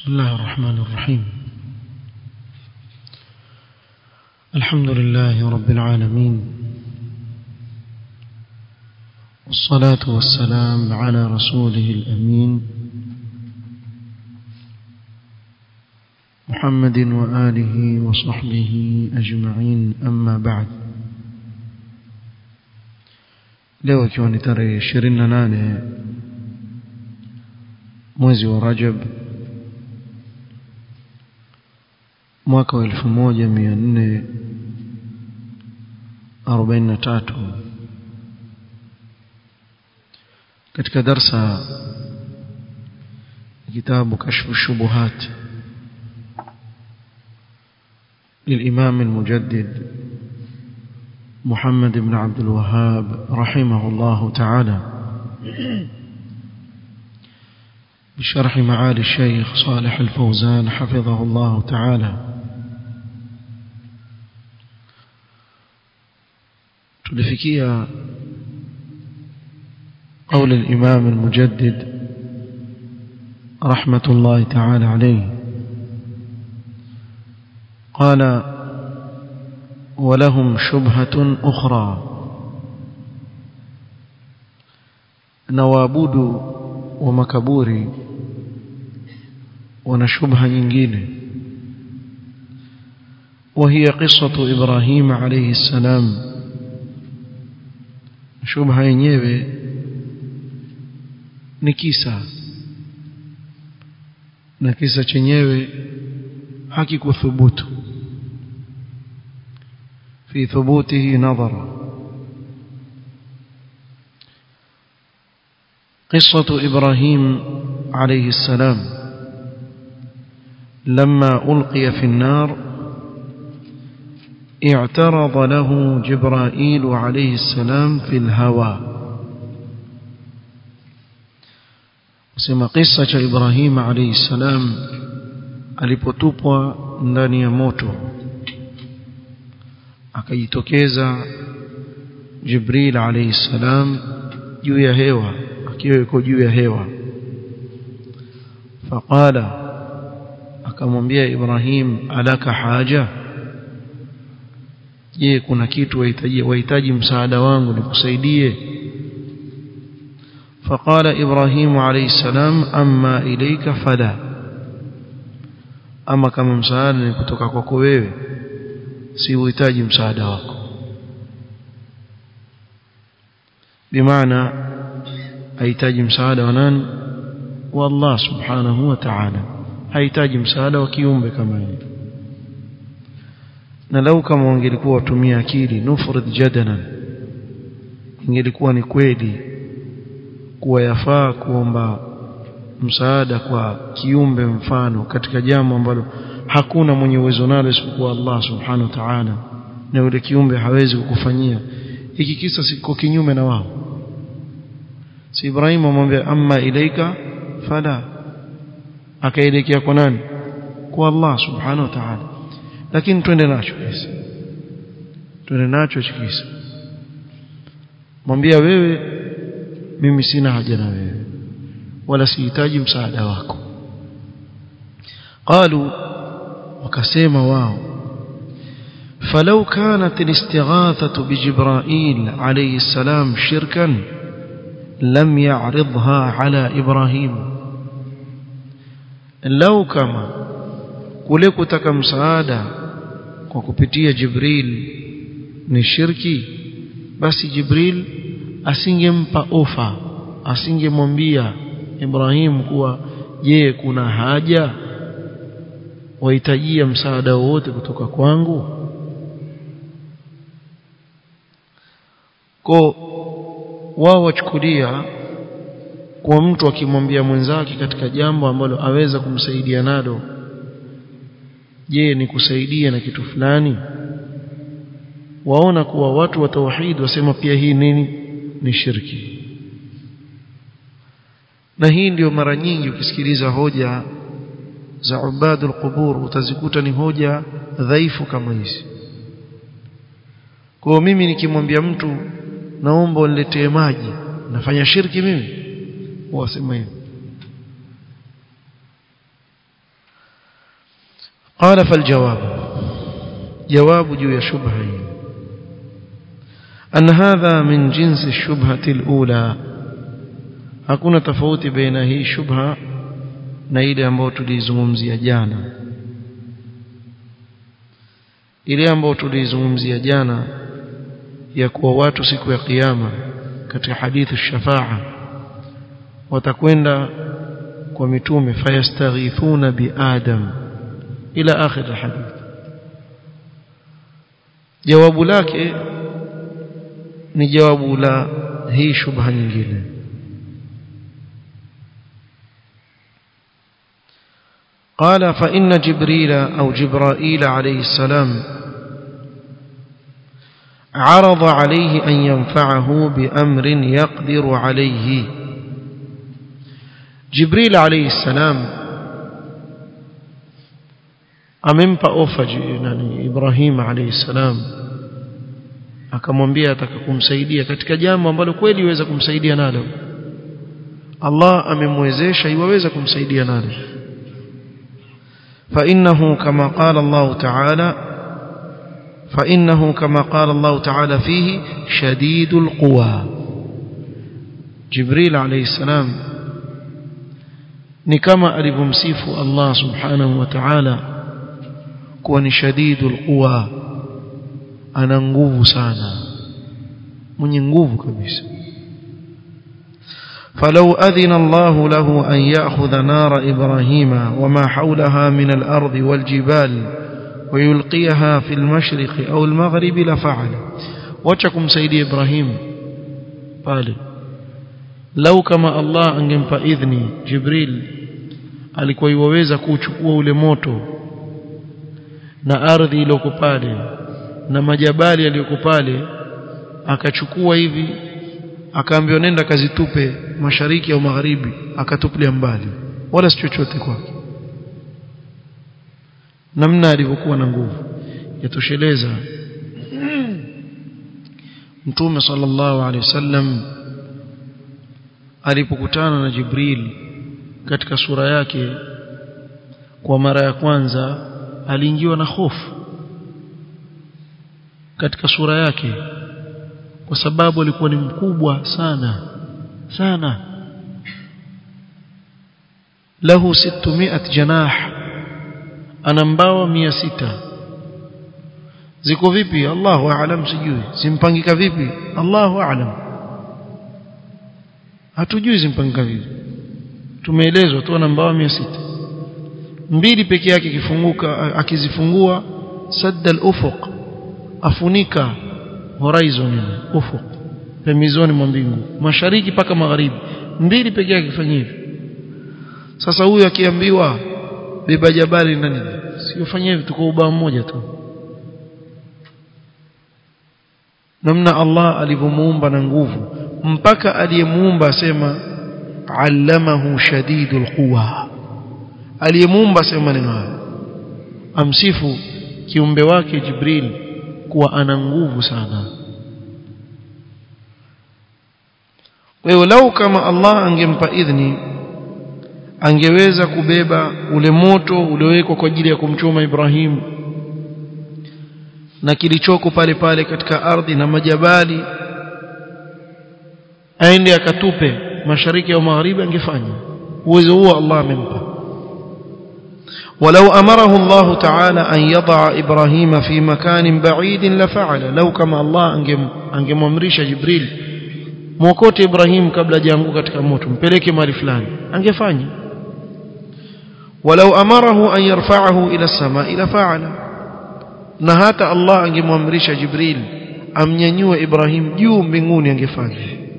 بسم الله الرحمن الرحيم الحمد لله رب العالمين والصلاة والسلام على رسوله الأمين محمد وآله وصحبه أجمعين أما بعد leo ikiwa ni tarehe ishirini na nane mwezi wa rajab mwaka wa elfu moja mia nne arobaini na tatu katika darsa kitabu kashfu shubuhat للإمام المجدد محمد بن عبد الوهاب رحمه الله تعالى بشرح معالي الشيخ صالح الفوزان حفظه الله تعالى تلفكية قول الإمام المجدد رحمة الله تعالى عليه قال ولهم شبهة أخرى نوابود ومكبوري ونشبه nyingine وهي قصة إبراهيم عليه السلام شبهة yenyewe ni kisa na kisa chenyewe hakikuthubutu في ثبوته نظر قصة إبراهيم عليه السلام لما ألقي في النار اعترض له جبرائيل عليه السلام في الهوى سما قصة إبراهيم عليه السلام alipotupwa ndani ya moto akajitokeza Jibril alayhi salam juu ya hewa akiwa yuko juu ya hewa faqala akamwambia Ibrahim alaka haja je kuna kitu wahitaji wahitaji msaada wangu nikusaidie فقال إبراهيم عليه السلام أما إليك فلا أما كما مساعدة نكتوك kwako wewe si uhitaji msaada wako bimaana hahitaji msaada wa nani wa Allah subhanahu wa ta'ala hahitaji msaada wa kiumbe kama yeye na lau kama wangelikuwa watumia akili nufrid jadalan ingelikuwa ni kweli kuwa yafaa kuomba msaada kwa kiumbe mfano katika jambo ambalo hakuna mwenye uwezo nalo isipokuwa Allah subhanahu wa ta'ala na yule kiumbe hawezi kukufanyia hiki kisa siko kinyume na wao si Ibrahim amwambia amma ilaika fala akaelekea kwa nani kwa Allah subhanahu wa ta'ala lakini twende nacho kisa twende nacho kisa mwambia wewe mimi sina haja na wewe wala sihitaji msaada wako قالوا wakasema wao فلو كانت الاستغاثة بجبرائيل عليه السلام شركا لم يعرضها على إبراهيم لو كما kule kutaka msaada kwa kupitia Jibril ni shirki basi Jibril asingempa ofa asingemwambia Ibrahim kuwa je kuna haja wahitajia msaada wowote kutoka kwangu ko wao wachukulia kwa mtu akimwambia mwenzake katika jambo ambalo aweza kumsaidia nalo je ni kusaidia na kitu fulani waona kuwa watu wa tauhid wasema pia hii nini ni shirki na hii ndio mara nyingi ukisikiliza hoja za ubadul qubur utazikuta ni hoja dhaifu kama hizi kwa mimi nikimwambia mtu naomba uniletee maji nafanya shirki mimi wasema hivyo قال فالجواب جواب جو شبهه أن هذا من جنس الشبهة الأولى hakuna tofauti baina hii shubha na ile ambayo tulizungumzia jana ile ambayo tulizungumzia jana ya kuwa watu siku ya kiyama katika hadithu shafaa watakwenda kwa mitume fayastaghithuna bi adam ila akhir alhadith jawabu lake ni jawabu la hii shubha nyingine قال فإن جبريل أو جبرائيل عليه السلام عرض عليه أن ينفعه بأمر يقدر عليه جبريل عليه السلام amempa ofa nani Ibrahim alayhi salam akamwambia ataka kumsaidia katika jambo ambalo kweli iweza kumsaidia nalo Allah amemwezesha iwaweza kumsaidia nalo فإنه كما قال الله تعالى فإنه كما قال الله تعالى فيه شديد القوى جبريل عليه السلام ni kama alivyomsifu Allah subhanahu wa ta'ala kuwa ni shadidul quwa ana nguvu sana mwenye nguvu kabisa فلو أذن الله له أن يأخذ نار إبراهيم وما حولها من الأرض والجبال ويلقيها في المشرق أو المغرب لفعل وشكم سيدي إبراهيم قال لو كما الله أنجم إذني جبريل alikuwa iwaweza kuchukua ule moto na ardhi iliyoko pale na majabali yaliyoko pale akachukua hivi akaambiwa nenda kazitupe mashariki au magharibi akatupilia mbali wala si chochote kwake namna alivyokuwa na nguvu yatosheleza mtume sallallahu alaihi wasallam alipokutana na Jibril katika sura yake kwa mara ya kwanza aliingiwa na hofu katika sura yake kwa sababu alikuwa ni mkubwa sana sana lahu 600 janah ana mbawa 600 ziko vipi Allahu aalam sijui simpangika vipi Allahu aalam hatujui zimpangika vipi tumeelezwa tu ana mbawa 600 mbili peke yake kifunguka akizifungua sadda al-ufuq afunika horizon ufuq pembezoni mwa mbingu mashariki paka magharibi mbili peke yake kifanya hivi sasa huyu akiambiwa beba jabali na nini siyofanya hivi tuko ubao mmoja tu namna Allah alivyomuumba na nguvu mpaka aliyemuumba asema allamahu shadidul quwa aliyemuumba asema maneno haya amsifu kiumbe wake Jibril kuwa ana nguvu sana kwa hiyo lau kama Allah angempa idhni angeweza kubeba ule moto uliowekwa kwa ajili ya kumchoma Ibrahim na kilichoko pale pale katika ardhi na majabali aende akatupe mashariki au magharibi angefanya uwezo huo Allah amempa ولو أمره الله تعالى أن يضع إبراهيم في مكان بعيد لفعل لو كما الله أنجم أنجم أمريش جبريل mwokote Ibrahim kabla hajaanguka katika moto mpeleke mahali fulani angefanya walau amarahu an yarfa'ahu ila as-samaa ila fa'ala na hata Allah angemwamrisha Jibril amnyanyue Ibrahim juu mbinguni angefanya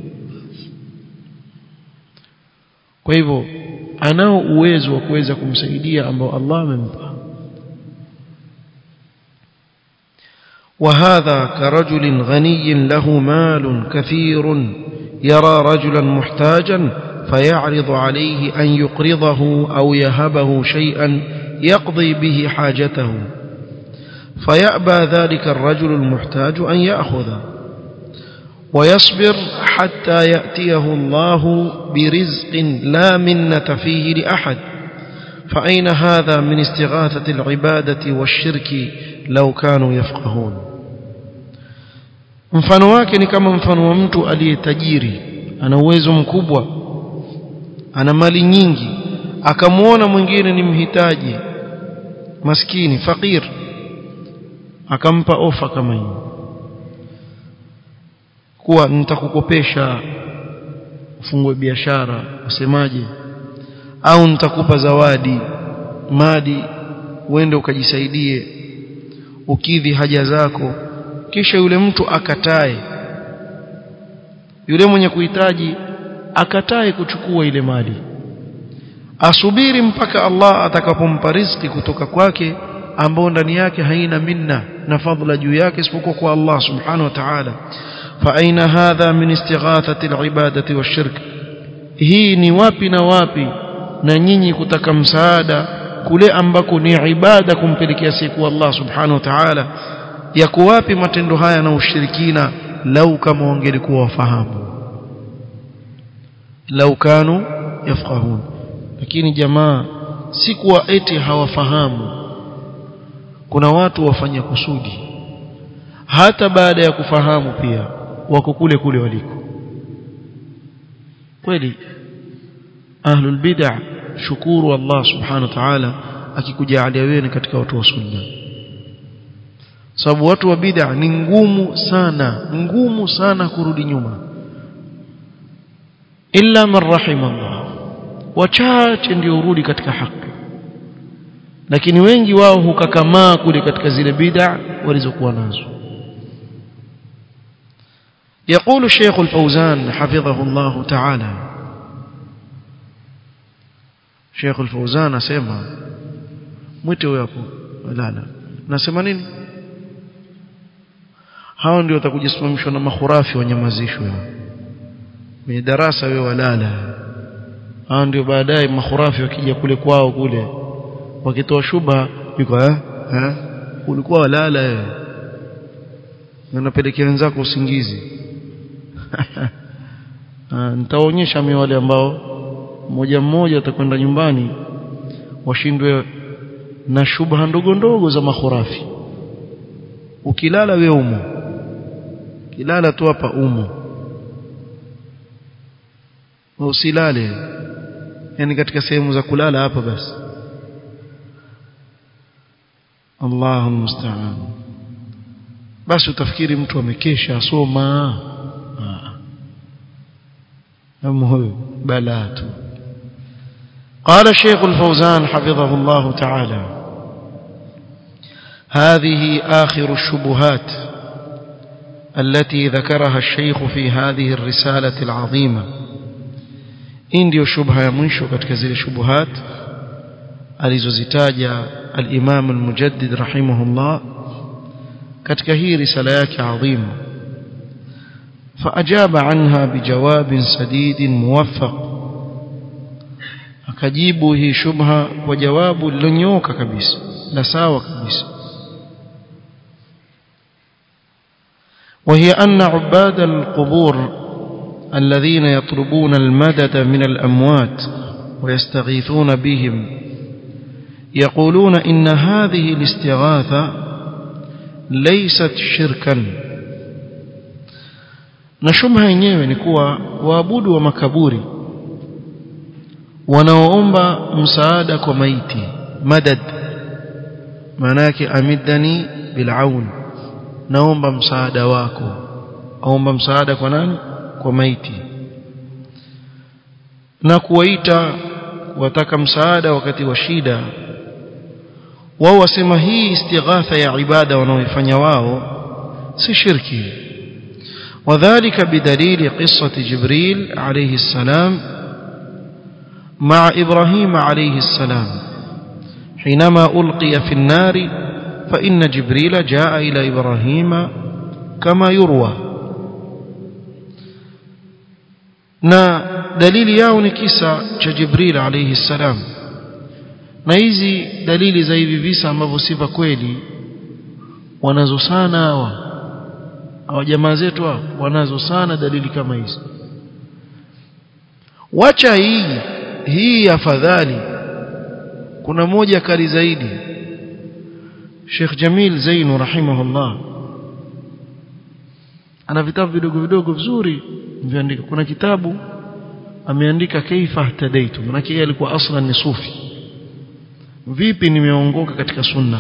kwa hivyo anao uwezo wa kuweza kumsaidia ambao Allah amempa وهذا كرجل غني له مال كثير يرى رجلا محتاجا فيعرض عليه أن يقرضه أو يهبه شيئا يقضي به حاجته فيأبى ذلك الرجل المحتاج أن يأخذه ويصبر حتى يأتيه الله برزق لا منة فيه لأحد فأين هذا من استغاثة العبادة والشرك لو كانوا يفقهون mfano wake ni kama mfano wa mtu aliyetajiri ana uwezo mkubwa ana mali nyingi akamwona mwingine ni mhitaji maskini fakir akampa ofa kama hiyo kuwa nitakukopesha ufungue biashara usemaje au nitakupa zawadi madi uende ukajisaidie ukidhi haja zako kisha yule mtu akatae yule mwenye kuhitaji akatae kuchukua ile mali asubiri mpaka Allah atakapompa riziki kutoka kwake ambao ndani yake haina minna na fadhila juu yake isipokuwa kwa Allah subhanahu wa ta'ala fa aina hadha min istighathati alibadati washirk hii ni wapi na wapi na nyinyi kutaka msaada kule ambako ni ibada kumpelekea siku Allah subhanahu wa ta'ala yako wapi matendo haya na ushirikina lau kama wangelikuwa wafahamu lau kanu yafqahun lakini jamaa si kuwa eti hawafahamu kuna watu wafanya kusudi hata baada ya kufahamu pia wako kule kule waliko kweli ahlul bid'ah shukuru Allah subhanahu wa ta'ala akikujalia wewe katika watu wa sunna sababu watu wa bid'a ni ngumu sana ngumu sana kurudi nyuma illa man rahimallah wachache ndio urudi katika haki lakini wengi wao hukakamaa kule katika zile bid'a walizokuwa nazo يقول الشيخ الفوزان حفظه الله تعالى شيخ الفوزان اسمع mwite huyo hapo lala nasema nini hao ndio watakujisimamishwa na makhurafi wanyamazishwe kwenye darasa wewe walala hao ndio baadaye makhurafi wakija kule kwao kule wakitoa shubha yuko eh eh ulikuwa walala wewe unapelekea wenzako usingizi nitaonyesha mimi wale ambao mmoja mmoja atakwenda nyumbani washindwe na shubha ndogo ndogo za makhurafi ukilala we umo kilala tu hapa umo usilale yani katika sehemu za kulala hapa basi Allahu musta'an basi utafikiri mtu amekesha asoma ama huyo balaa tu قال الشيخ الفوزان حفظه الله تعالى هذه آخر الشبهات التي ذكرها الشيخ في هذه الرسالة العظيمة إن ديو شبهة منشو كتكزيل الشبهات alizozitaja al-Imam al-Mujaddid rahimahullah katika hii risala yake adhimu فأجاب عنها بجواب سديد موفق akajibu hii shubha kwa jawabu lilonyoka kabisa la sawa kabisa وهي أن عباد القبور الذين يطلبون المدد من الأموات ويستغيثون بهم يقولون إن هذه الاستغاثة ليست شركا na shubha yenyewe ni kuwa waabudu wa makaburi wanaoomba msaada kwa maiti madad maana yake amidani bilaun naomba msaada wako aomba msaada kwa nani kwa maiti na kuwaita wataka msaada wakati wa shida wao wasema hii istighatha ya ibada wanaoifanya wao si shirki وذلك بدليل قصة جبريل عليه السلام مع إبراهيم عليه السلام حينما ألقي في النار فإن جبريل جاء إلى إبراهيم كما يروى na dalili yao ni kisa cha Jibril alayhi salam na hizi dalili za hivi visa ambavyo si vya kweli wanazo sana hawa hawa jamaa zetu hawa wanazo sana dalili kama hizi wacha hii hii afadhali kuna moja kali zaidi Sheikh Jamil Zainu rahimahullah ana vitabu vidogo vidogo vizuri viandika kuna kitabu ameandika kaifahtadaitu maana yeye alikuwa aslan ni sufi vipi nimeongoka katika sunna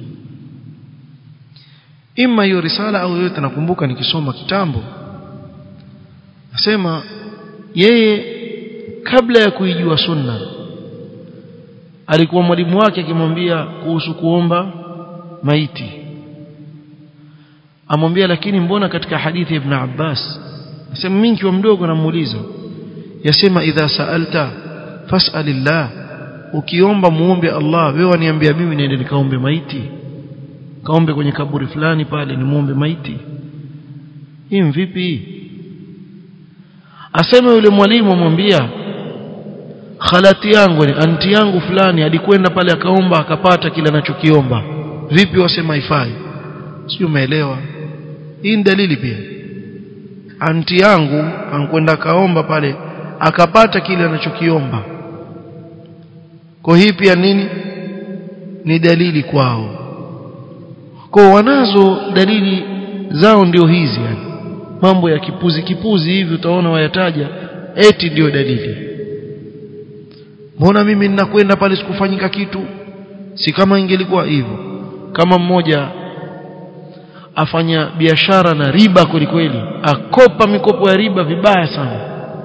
ima hiyo risala au yote nakumbuka nikisoma kitambo nasema yeye kabla ya kuijua sunna alikuwa mwalimu wake akimwambia kuhusu kuomba maiti amwambia lakini mbona katika hadithi ya Ibn Abbas nasema mimi nikiwa mdogo namuuliza yasema idha saalta fas'alillah ukiomba muombe Allah wewe waniambia mimi niende nikaombe maiti kaombe kwenye kaburi fulani pale ni muombe maiti hii vipi asema yule mwalimu amwambia khalati yangu ni anti yangu fulani alikwenda pale akaomba akapata kile anachokiomba vipi wasema ifai sio umeelewa hii ni dalili pia anti yangu ankwenda kaomba pale akapata kile anachokiomba kwa hii pia nini ni dalili kwao kwa wanazo dalili zao ndio hizi yani mambo ya kipuzi kipuzi hivi utaona wayataja eti ndio dalili mbona mimi ninakwenda pale sikufanyika kitu si kama ingelikuwa hivyo kama mmoja afanya biashara na riba kweli kweli akopa mikopo ya riba vibaya sana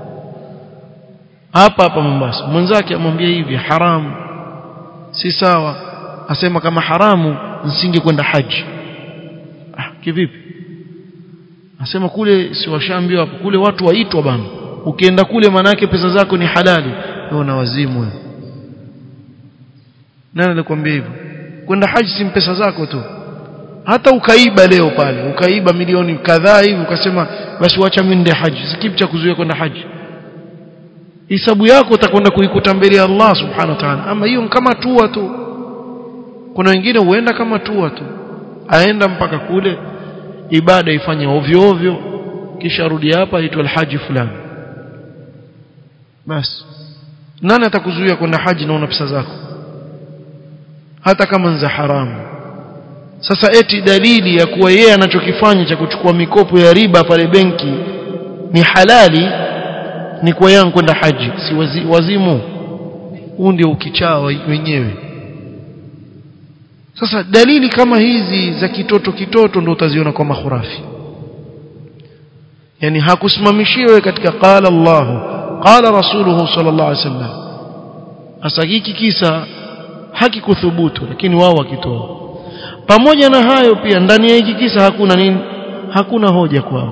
hapa hapa Mombasa mwenzake amwambia hivi haramu si sawa asema kama haramu nisinge kwenda haji ah kivipi asema kule si washaambiwa hapo kule watu waitwa bana ukienda kule manake pesa zako ni halali wewe na wazimu wewe nani alikwambia hivyo kwenda haji si pesa zako tu hata ukaiba leo pale ukaiba milioni kadhaa hivi ukasema basi wacha mimi nende haji sikipi cha kuzuia kwenda haji hisabu yako utakwenda kuikuta mbele ya Allah subhanahu wa ta'ala ama hiyo kama tua tu kuna wengine huenda kama tua tu aenda mpaka kule ibada ifanye ovyo ovyo kisha rudi hapa aitwa alhaji fulani basi nani atakuzuia kwenda haji na una pesa zako hata kama ni za haramu sasa eti dalili ya kuwa yeye anachokifanya cha kuchukua mikopo ya riba pale benki ni halali ni kwa yangu kwenda haji si wazi, wazimu huu ndio ukichaa wenyewe sasa dalili kama hizi za kitoto kitoto ndio utaziona kwa mahurafi yani hakusimamishiwe katika qala Allah qala rasuluhu sallallahu alaihi wasallam hasa hiki kisa hakikuthubutu lakini wao wakitoa pamoja na hayo pia ndani ya hiki kisa hakuna nini hakuna hoja kwao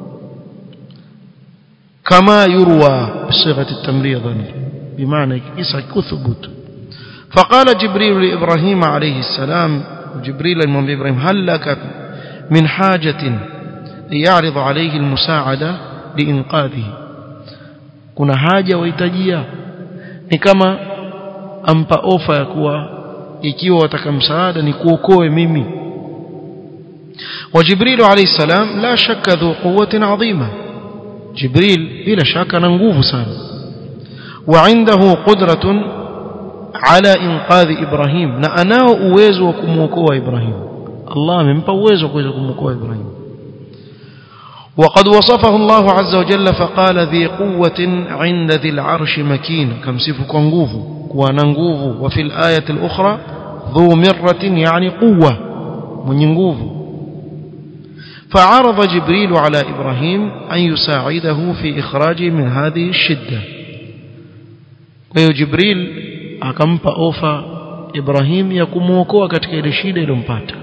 kama yurwa bisighati at-tamrid bimaana hiki kisa hakikuthubutu فقال جبريل لإبراهيم عليه السلام جبريل المنبي إبراهيم هل لك من حاجة يعرض عليه المساعدة لإنقاذه كنا حاجة ويتجيا ni kama ampa ofa ya kuwa ikiwa wataka msaada ni kuokoe mimi وجبريل عليه السلام لا شك ذو قوة عظيمة جبريل بلا شك أنا nguvu sana وعنده قدرة على إنقاذ إبراهيم na anao uwezo wa kumuokoa Ibrahim Allah amempa uwezo wa kuweza kumuokoa Ibrahim وقد وصفه الله عز وجل فقال ذي قوة عند ذي العرش مكين كم صفك nguvu kuwa na nguvu وفي الآية الأخرى ذو مرة يعني قوة من nguvu فعرض جبريل على إبراهيم أن يساعده في إخراجه من هذه الشدة وجبريل akampa ofa Ibrahim ya kumuokoa katika ile shida iliyompata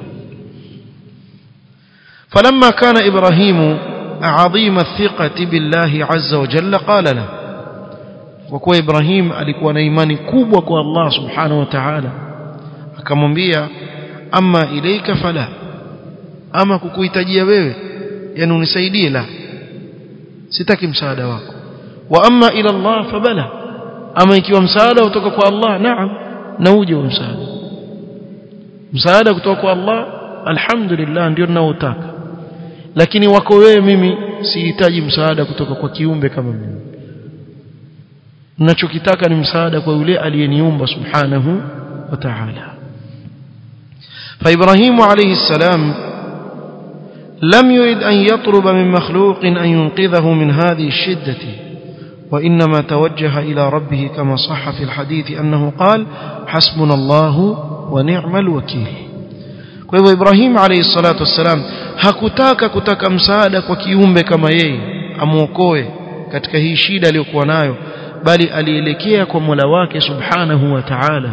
فلما كان إبراهيم عظيم الثقة بالله عز وجل قال له وكوا إبراهيم alikuwa na imani kubwa kwa Allah subhanahu wa ta'ala akamwambia amma ilaika fala ama kukuhitajia wewe yani unisaidie la sitaki msaada wako wa amma ila Allah fabala ama ikiwa msaada kutoka kwa Allah naam na uje wa msaada msaada kutoka kwa Allah alhamdulillah ndio ninaotaka lakini wako wewe mimi sihitaji msaada kutoka kwa kiumbe kama mimi ninachokitaka ni msaada kwa yule aliyeniumba subhanahu وتعالى فإبراهيم عليه السلام لم يرد أن يطلب من مخلوق أن ينقذه من هذه الشدة وإنما توجه إلى ربه كما صح في الحديث أنه قال حسبنا الله ونعم الوكيل kwa hivyo Ibrahim alayhi salatu wassalam hakutaka kutaka msaada kwa kiumbe kama yeye amuokoe katika hii shida aliyokuwa nayo bali alielekea kwa Mola wake subhanahu wa ta'ala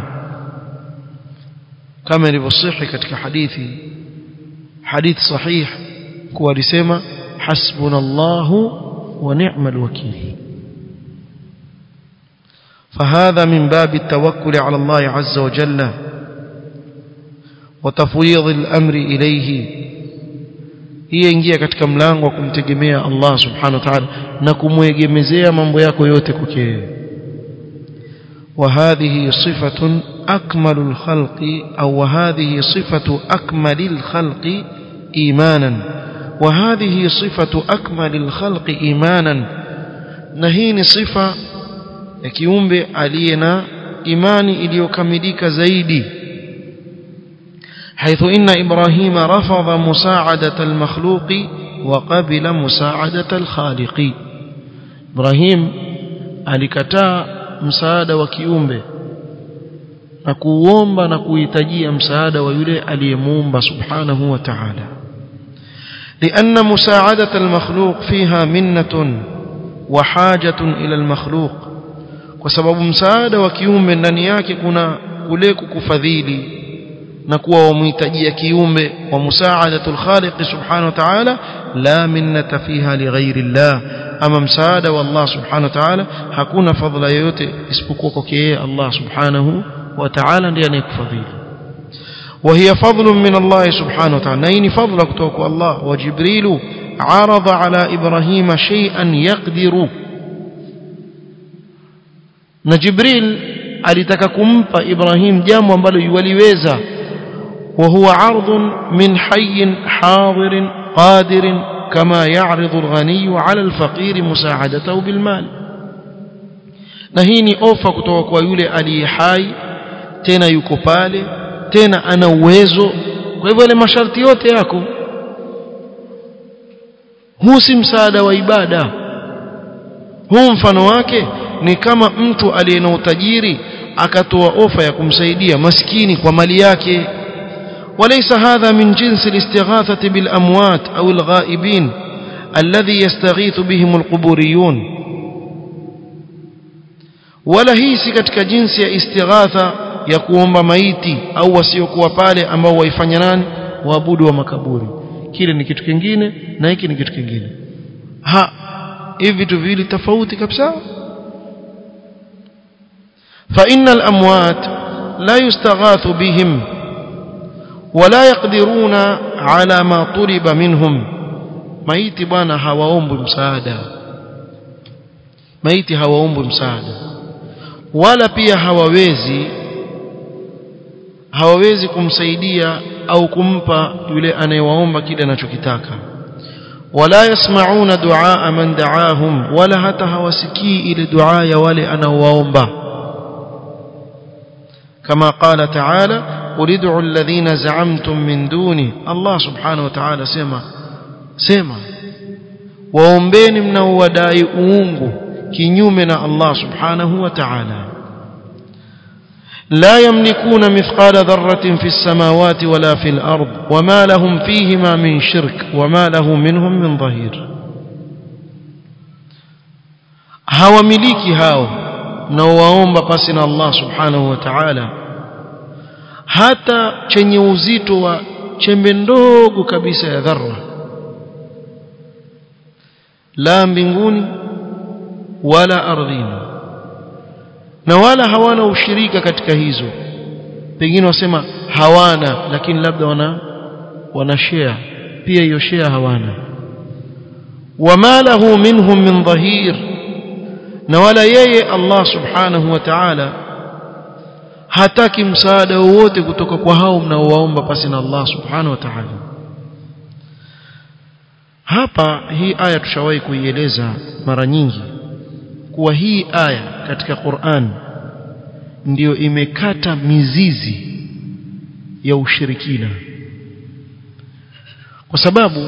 kama ilivyosihi katika hadithi hadith sahih kuwa alisema hasbunallahu wa ni'mal wakil فهذا من باب التوكل على الله عز وجل وتفويض الأمر إليه hii ingia katika mlango wa kumtegemea Allah subhanahu wa ta'ala na kumwegemezea mambo yako yote kwake وهذه صفة أكمل الخلق أو وهذه صفة أكمل الخلق إيمانا وهذه صفة أكمل الخلق إيمانا نهين صفة يكيومب علينا إيماني إليوكمليك زيدي حيث إن إبراهيم رفض مساعدة المخلوق وقبل مساعدة الخالق إبراهيم alikataa msaada wa kiumbe na kuomba na kuhitajia msaada wa yule aliyemuumba subhanahu wa ta'ala لأن مساعدة المخلوق فيها منة وحاجة إلى المخلوق وسبب مساعدة وكيومbe ndani yake kuna kule kukufadhili na kuwa wamhitajia kiumbe wa musaadatul khaliq subhanahu wa ta'ala la minnata fiha lighairi Allah ama msaada wa Allah subhanahu wa ta'ala hakuna fadhila yoyote isipokuwa kwake yeye Allah subhanahu wa ta'ala ndiye anayekufadhili وهي فضل من الله سبحانه وتعالى نين فضل كتوك الله وجبريل عرض على إبراهيم شيئا يقدر نجبريل alitaka kumpa Ibrahim jambo ambalo yuwaliweza وهو عرض من حي حاضر قادر كما يعرض الغني على الفقير مساعدته بالمال na hii ni ofa kutoka kwa yule aliye hai tena yuko pale tena ana uwezo kwa hivyo ile masharti yote yako huu si msaada wa ibada huu mfano wake ni kama mtu aliye na utajiri akatoa ofa ya kumsaidia maskini kwa mali yake وليس هذا من جنس الاستغاثة بالأموات أو الغائبين الذي يستغيث بهم القبوريون ولا هي katika jinsi ya istighatha ya kuomba maiti au wasiokuwa pale ambao waifanya nani waabudu wa makaburi kile ni kitu kingine na hiki ni kitu kingine ha hivi vitu viwili tofauti kabisa fa innal amwat la yustaghathu bihim ولا يقدرون على ما طلب منهم maiti bwana hawaombwi msaada maiti hawaombwi msaada wala pia hawawezi hawawezi kumsaidia au kumpa yule anayewaomba kile anachokitaka wala yasmauna duaa man daahum wala hata hawasikii ile dua ya wale anaowaomba kama qala ta'ala قل ادعوا الذين زعمتم من دوني الله سبحانه وتعالى سما سما waombeni mnaowadai uungu kinyume na Allah subhanahu wa ta'ala لا يملكون مثقال ذرة في السماوات ولا في الأرض وما لهم فيهما من شرك وما له منهم من ظهير hawamiliki hao mnaowaomba pasi na Allah subhanahu wa ta'ala hata chenye uzito wa chembe ndogo kabisa ya dharra la mbinguni wala ardhini na wala hawana ushirika katika hizo pengine wasema hawana lakini labda wana wana share pia hiyo share hawana wama lahu minhum min dhahir na wala yeye Allah subhanahu wa ta'ala hataki msaada wowote kutoka kwa hao mnaowaomba pasi na Allah subhanahu wa ta'ala hapa hii aya tushawahi kuieleza mara nyingi kuwa hii aya katika Qur'an ndiyo imekata mizizi ya ushirikina kwa sababu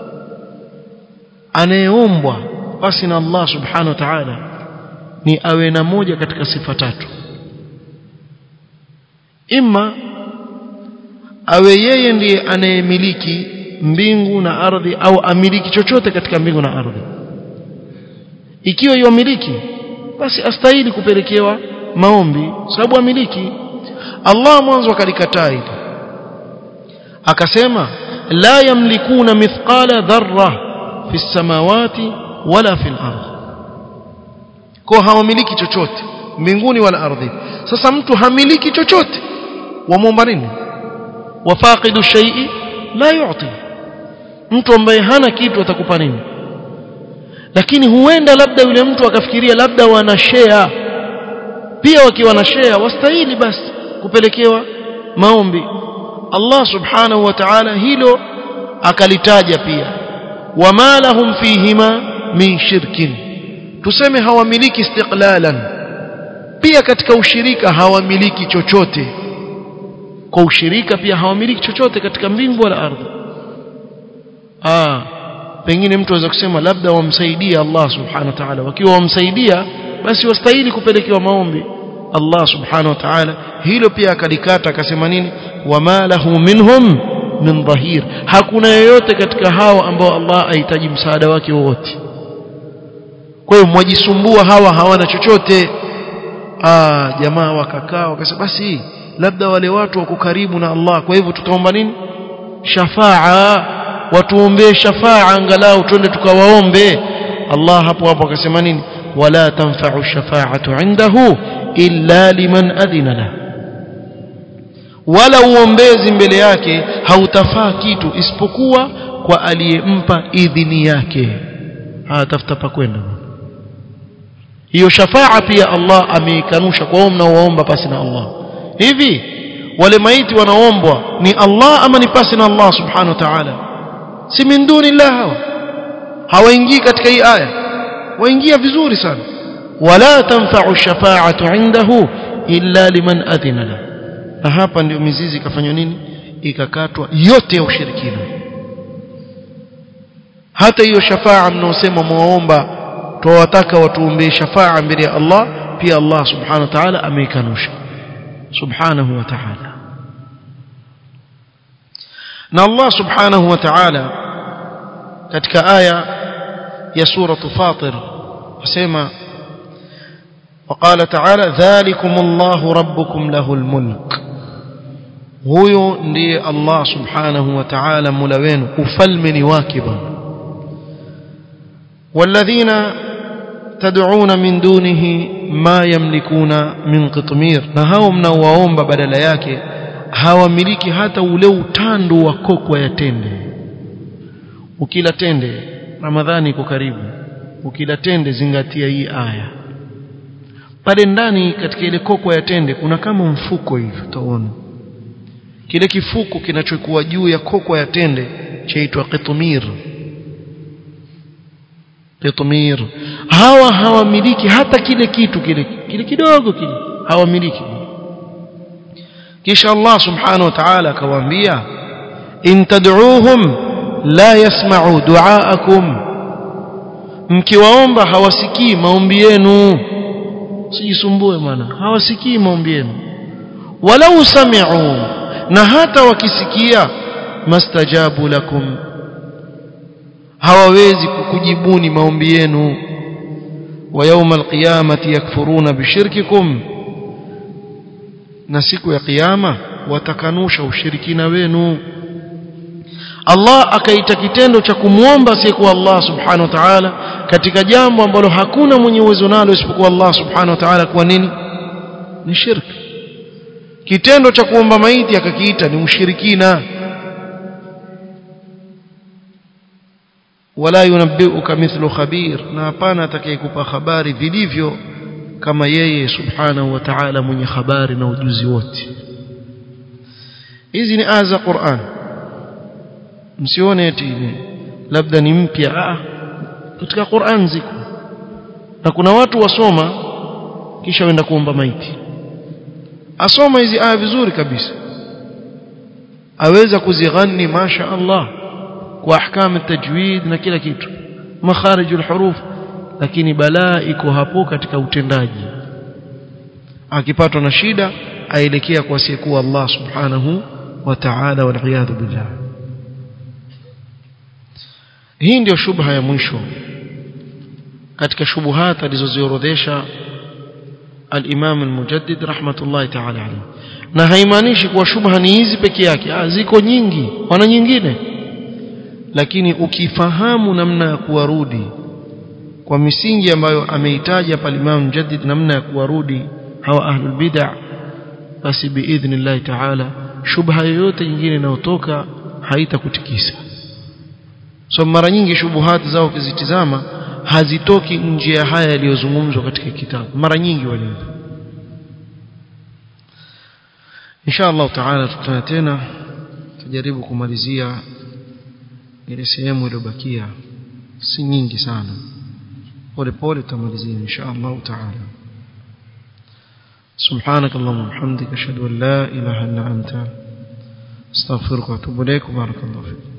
anayeombwa basi na Allah subhanahu wa ta'ala ni awe na moja katika sifa tatu imma awe yeye ndiye anayemiliki mbingu na ardhi au amiliki chochote katika mbingu na ardhi ikiwa yomiliki basi astahili kupelekewa maombi sababu amiliki Allah mwanzo akalikataa hili akasema la yamlikuna mithqala dharra fi samawati wala fi al-ardh kwa hawamiliki chochote mbinguni wala ardhi sasa mtu hamiliki chochote wamwomba nini wafaqidu shay'i la yu'ti mtu ambaye hana kitu atakupa nini lakini huenda labda yule mtu akafikiria labda wana share pia wakiwa na share wastahili basi kupelekewa maombi Allah subhanahu wa ta'ala hilo akalitaja pia wama lahum fihima min shirkin tuseme hawamiliki istiqlalan pia katika ushirika hawamiliki chochote kwa ushirika pia hawamiliki chochote katika mbingu wala ardhi ah pengine mtu aweza kusema labda wamsaidia Allah subhanahu wa ta'ala wakiwa wamsaidia basi wastahili kupelekewa maombi Allah subhanahu wa ta'ala hilo pia akalikata akasema nini wama lahu minhum min dhahir hakuna yoyote katika hao ambao Allah ahitaji msaada wake wowote kwa hiyo mwajisumbua hawa hawana chochote ah jamaa wakakaa wakasema basi labda wale watu wako karibu na Allah kwa hivyo tutaomba nini shafaa watuombee shafaa angalau twende tukawaombe Allah hapo hapo akasema nini wala tanfa'u shafa'atu 'indahu illa liman adhina la wala uombezi mbele yake hautafaa kitu isipokuwa kwa aliyempa idhini yake ah tafuta pa kwenda hiyo shafaa pia Allah ameikanusha kwa wao mnaoomba pasi na Allah hivi wale maiti wanaombwa ni Allah ama ni pasi na Allah subhanahu wa ta'ala si min dunillah hawa hawaingii katika hii aya waingia vizuri sana wala tanfa'u shafa'atu 'indahu illa liman adhina la na hapa ndio mizizi ikafanywa nini ikakatwa yote ya ushirikina hata hiyo shafaa mnaosema muomba tuwataka watuombee shafaa mbele ya Allah pia Allah subhanahu wa ta'ala ameikanusha subhanahu wa ta'ala na Allah subhanahu wa ta'ala katika aya ya sura Fatir asema وقال تعالى ذلكم الله ربكم له الملك huyo ndiye Allah subhanahu wa ta'ala mula wenu ufalme ni wake bwana والذين تدعون من دونه ما يملكون من قطمير na hao mnaowaomba badala yake hawamiliki hata ule utando wa kokwa ya tende ukila tende ramadhani iko karibu ukila tende zingatia hii aya pale ndani katika ile kokwa ya tende kuna kama mfuko hivi utaona kile kifuko kinachokuwa juu ya kokwa ya tende chaitwa qitmir qitmir hawa hawamiliki hata kile kitu kile kile kidogo kile hawamiliki kisha Allah subhanahu wa ta'ala akawaambia in tad'uuhum la yasma'u du'aakum mkiwaomba hawasikii maombi yenu sijisumbue maana hawasikii maombi yenu walau sami'u na hata wakisikia mastajabu lakum hawawezi kukujibuni maombi yenu wa yawma alqiyamati yakfuruna bishirkikum na siku ya kiyama watakanusha ushirikina wenu Allah akaita kitendo cha kumwomba siku Allah subhanahu wa ta'ala katika jambo ambalo hakuna mwenye uwezo nalo isipokuwa Allah subhanahu wa ta'ala kwa nini ni shirki kitendo cha kuomba maiti akakiita ni ushirikina wala yunabbiuka mithlu khabir na hapana atakayekupa habari vilivyo kama yeye subhanahu wa ta'ala mwenye habari na ujuzi wote hizi ni aya za Qur'an msione eti labda ni mpya ah katika Qur'an ziko na kuna watu wasoma kisha wenda kuomba maiti asoma hizi aya vizuri kabisa aweza kuzighani masha Allah kwa ahkam tajwid na kila kitu makharijul huruf lakini balaa iko hapo katika utendaji akipatwa na shida aelekea kwa asiyekuwa Allah subhanahu wa ta'ala wal billah hii ndio shubha ya mwisho katika shubuhat alizoziorodhesha al-Imam al-Mujaddid rahmatullahi ta'ala alayhi na haimaanishi kuwa shubha ni hizi peke yake ah ziko nyingi wana nyingine lakini ukifahamu namna ya kuwarudi kwa misingi ambayo ameitaja pale Imam Mujaddid namna ya kuwarudi hawa ahlul bid'ah basi biidhnillah ta'ala shubha yoyote nyingine inayotoka haitakutikisa so mara nyingi shubuhati zao ukizitizama hazitoki nje ya haya yaliyozungumzwa katika kitabu mara nyingi wale insha Allah taala tutana tena tujaribu kumalizia ile sehemu iliyobakia si nyingi sana pole pole tutamalizia insha Allah taala سبحانك اللهم وبحمدك اشهد ان لا اله الا انت استغفرك واتوب اليك وبارك الله فيك